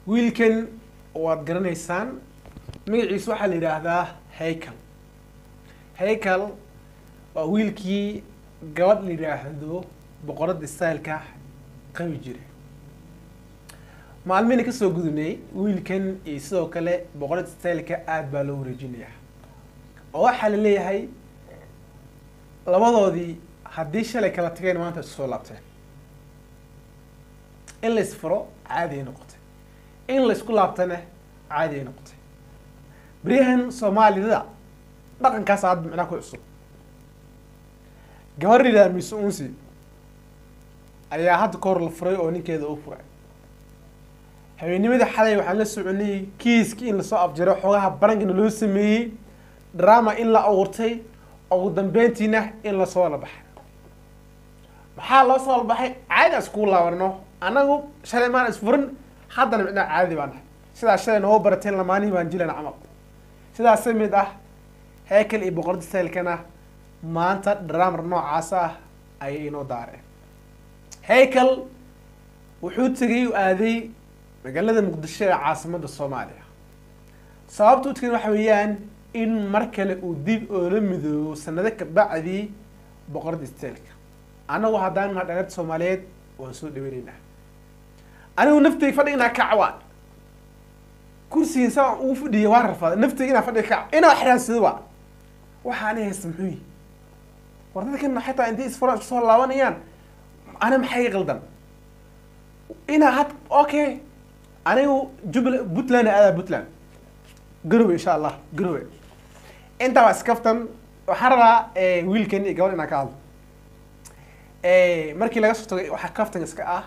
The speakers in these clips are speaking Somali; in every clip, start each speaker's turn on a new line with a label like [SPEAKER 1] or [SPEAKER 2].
[SPEAKER 1] wiilkan waad garanaysaan magaciisa waxaa la yidhaahdaa haykel haykel waa wiilkii gabadh la yidhaahdo boqoradda styleka qabi jira maalmihina kasoo gudubnay wiilkan iyo sidoo kale boqoradda styleka aada baa loo wareejinayaa oo waxaa la leeyahay labadoodii haddii shalay kala tageen maanta isu soo laabteen in la isfuro caadi ay noqotay in la isku laabtana caadi ay noqotay beryahan soomaalida dhaqankaas aada micnaa ku cusub gabar yidhaha mise unsi ayaa hadda ka hor la furay oo ninkeeda u furay habeenimadii xalay waxaan la soconay kiiskii in lasoo afjaro xoogaha barankana loo sameeyey drama in la abuurtay ugu dambeyntiina in lasoo la baxay maxaa loo soo labaxay caadi iskugu laabano anagu shalay maan isfurin haddana micnaa caadi baan nahay sidaas shalay nooga barateen lamaanihi baan jilan camal sidaas ka mid ah heekel iyo boqorada saylkana maanta dramar noocaas ah ayay inoo daareen heykal wuxuu tegay u aaday magaalada muqdisho ee caasimadda soomaaliya sababta u tegay waxa weeyaan in mar kale uu dib oola midoobo sanado kabacdii boqorada steelka anagu haddaan naha dhareerta soomaaliyeed waan soo dhaweyneynaa anigu nafteyga fadhiga inaa kacwaan kursiga saa ugu fadhiya waa rafaaday nafteyga inaa fadhiga kac inaa xiraansado waa waxa ani haysta muxuu yihi war dadkan xataa intay isfuraan isku soo laabanayaan ana maxay qaldan inaa had okay anigu jubbaland puntland aadaa puntland garowe insha allah garowe intaa waa iskaftan waxaan rabaa wiilkan iyo gabadh inaan ka hadlo markii laga soo tagay waxaa kaftan iska ah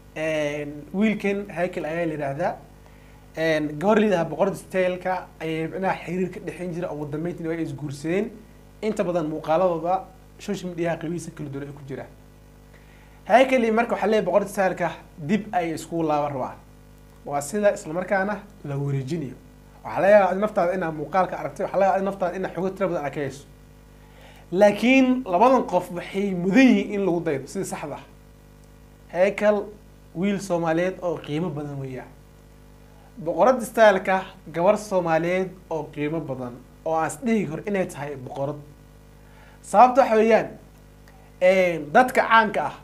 [SPEAKER 1] wiilkan haykel ayaa la yidhaahdaa gabar liidaha boqorada stailka ayay micnaha xiriir ka dhexeyn jira ugu dambeyntina waa isguursadeen inta badan muuqaaladooda social mediaha qabiisa kala duwan ay ku jiraan haykeli marka waxaa leeyahy boqorada stailka dib ay iskugu laaban rabaan waa sida islamarkaana la wareejinayo waxaa laga yaabaa naftaada inaa muuqaalka aragtay waxaa laga yaabaa naftaada inaa xogo tira badan arkayso laakiin labadan qof waxay mudan yihiin in lagu daydo sida saxda heykal wiil soomaaliyeed oo qiimo badan weeyaan boqorada styleka gabar soomaaliyeed oo qiimo badan oo aan isdhihi kor inay tahay boqorad sababta waxa weeyaan dadka caanka ah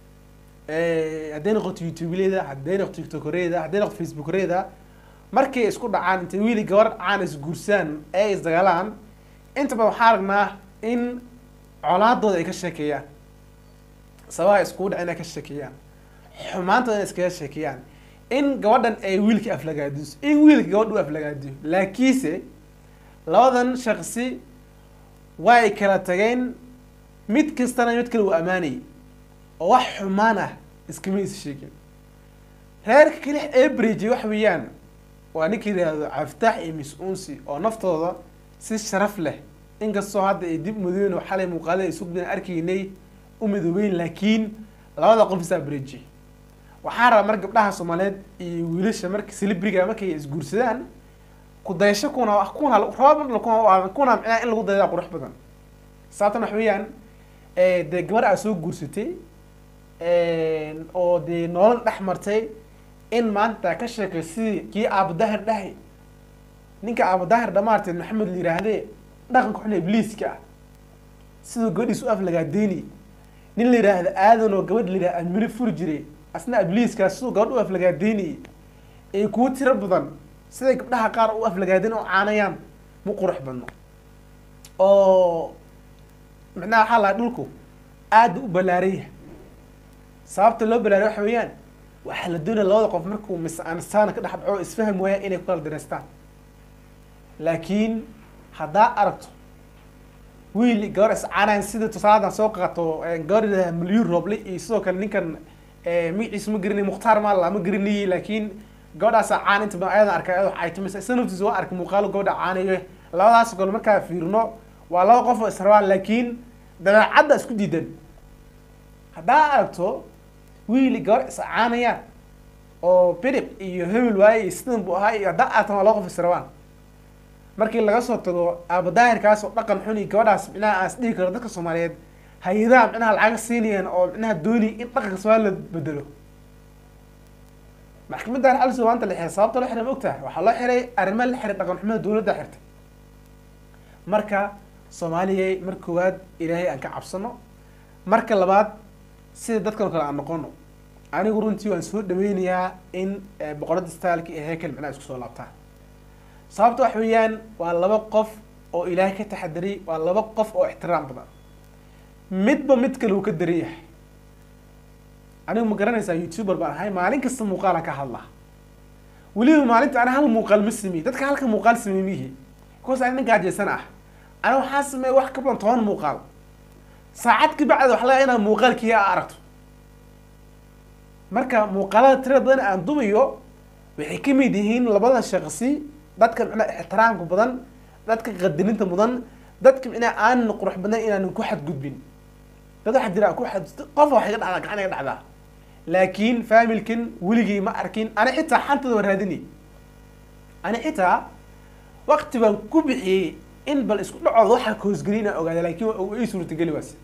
[SPEAKER 1] hadday noqoto youtubeleda hadday noqoto tiktokereda hadday noqoto facebookreda markay isku dhacaan intay wiili gabar caan isguursaan ee isdagaalaan inta badan waxaa aragnaa in colaadooda ay ka sheekeeyaan sabaha iskugu dhac inay ka sheekeeyaan xumaantooda inay iskaga sheekeeyaan in gabadhan ay wiilka aflagaadiso in wiilka gabadha u aflagaadiyo laakiinse labadan shaksi way kala tageen mid kastana mid kale uu ammaanayay oo wax xumaan ah iskama is sheegin reerka kelix ee bridge waxa weeyaan waa ninka yidhaahdo caftaax iyo mis-uunsi oo naftooda si sharaf leh inkastoo hadda ay dib madooben oo xalay muuqaalada isugdan arkaynay u madoobeyn laakiin labada qof isaa bridge waxaa rabaa mar gabdhaha soomaaliyeed iyo wiilasha marka celebriga markay isguursadaan ku dayasho kuna kuna raba kuna kuna micnaa in lagu daydaa qurux badan sababtan waxa weeyaan dee gabar aa soo guursatay oo dee nolol dhex martay in maanta ka sheekay sidii kii aabudahir dhahay ninka aabudahir dhamaarteed maxamed la yihaahdee dhaqanka xun ibliiska ah siduu gabadhiis u aflagaadeynay nin la yidhaahda aadan oo gabadh la yidhahda amiro furi jiray asna ibliiskaas siduu gabadh u aflagaadeynayay ee kuwo tiro badan siday gabdhaha qaar u aflagaadeen oo caanayaan mu qurux badno oo micnaha waxaa lahaa dhulku aada u ballaaraya sababta loo ballaariya waxa weeyaan waxaa la doonaya labada qof markuu mis-aansaana ka dhex dhaco isfaham waaya inay ku kala dareystaan laakiin haddaa aragto wiil gabar iscaanayan sida tusaaladan soo qaato gabar yidhahda milyuun rooble iyo sidoo kale ninkan magaciisa ma garanay mukhtaar maalla ma garanayay laakiin gabadhaasa caan inta badan ayadan arkay ayadoo caytumisa isa naftiisa waa arkay muuqaalo gabadha caanayo labadaas gol markaa fiirino waa laba qof oo israbaan laakiin dabeecadda isku diidan haddaa aragto wiili gabar iscaanayaan oo bidib iyo hebel waaye iyo sidan buu ahaa iyo haddaa aragtan waa laba qof israbaan markii laga soo tago aabadaahirkaas oo dhaqan xun iyo gabadhaas micnaha aan isdhihi karo dadka soomaaliyeed hay-adaha micnaha lacaga siinayaan oo micnaha doonay in dhaqanka soomaali la bedelo maxkamadda also maanta la xiray sababta loo xiray ma ogtahay waxaa loo xiray arrimo la xiray dhaqan xumada dowladda xirtay marka soomaaliyay mar koowaad ilaahay aan ka cabsano marka labaad sida dadkan kale aan noqono anigu runtii waan soo dhaweynayaa in boqorada staalka iyo hekel micnaha isku soo laabtaan sababta wax weeyaan waa laba qof oo ilaahay ka taxadiray waa laba qof oo ixtiraam badan midba mid kale uu ka daran yahay anigu ma garanaysaa youtuber baan ahay maalin kasta muuqaalan ka hadlaa weliba maalinta ana hal muuqaal ma sameey dadka halka muuqaal sameey mihi because ani nin gaajeysan ah ana waxaa sameeya wax ka badan toban muuqaal saacad ka bacda waxa laga inaad muuqaalkiiya a aragto marka muuqaalada tira badan aan dubayo waxay ka mid yihiin labada shaqsi dadka micnaa ixtiraamka badan dadka qadirinta mudan dadka micnaa aanan qurux badan inaanan ku xadgudbin dad waxaa jira ku xad qof wax iga dhacdaa gacan iga dhacdaa laakiin familkan weligii ma arkin ani xitaa xantooda waan raadinay ani xitaa waqti baan ku bixiyey in bal isku dhacooda waxaa kahoosgeliy inaan ogaada laakiin waa ii suurtageli waase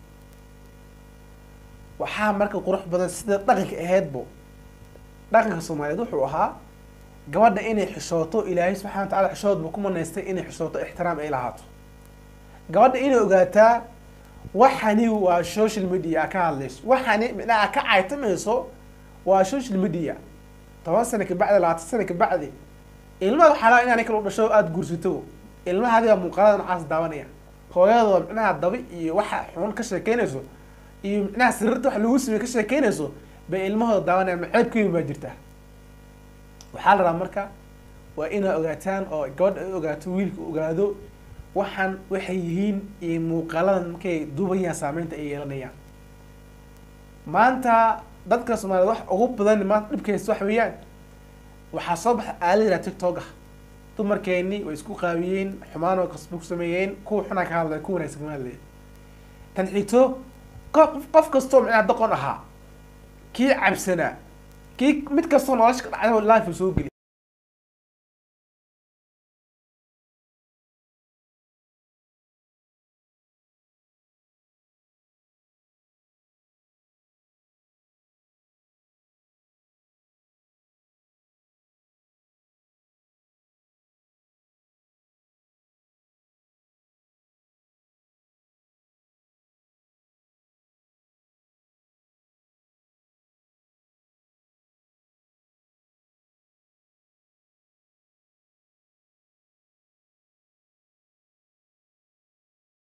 [SPEAKER 1] waxaa marka qurux badan sida dhaqanka aheydbo dhaqanka soomaaliyeed wuxuu ahaa gabadha inay xishooto ilaahay subxana wa tacala xishoodba ku manaystay inay xishooto ixtiraam ay lahaato gabadha inay ogaataa waxani waa social media ka hadlayso waxani micnaha ka caytamayso waa social media toban sano kabacdi labaatan sano kabacdi ilmaha waxaa laa inaanay kala u dhasho aada guursato ilmaha adiga muuqaalada nocaas daawanaya hooyadoo micnaha daba iyo waxa xun ka sheekeynayso iyo micnaha sariirta wax lagu samey ka sheekeynayso bay ilmahooda daawanaya maceebkeyn baa jirta waxaa la rabaa marka waa inaa ogaataan oo gabadha ay ogaato wiilka ogaado waxaan waxay yihiin iyo muuqaaladan markay duubayaan saameynta ay yeelanayaan maanta dadka soomaaliyed wax ugu badan maanta dhibkaysta wax weeyaan waxaa soo baxa aalada tiktok ah dumarkeeni way isku qaabiyeen xumaan oo kasba ku sameeyeen kuwa xunaa ka hadlaya kuwa wanaagsan kama hadlaya tan xigto qof qof kastoo micnaha doqon ahaa kii cabsanaa kii mid kastoo nolosha ka dhacday life soo geli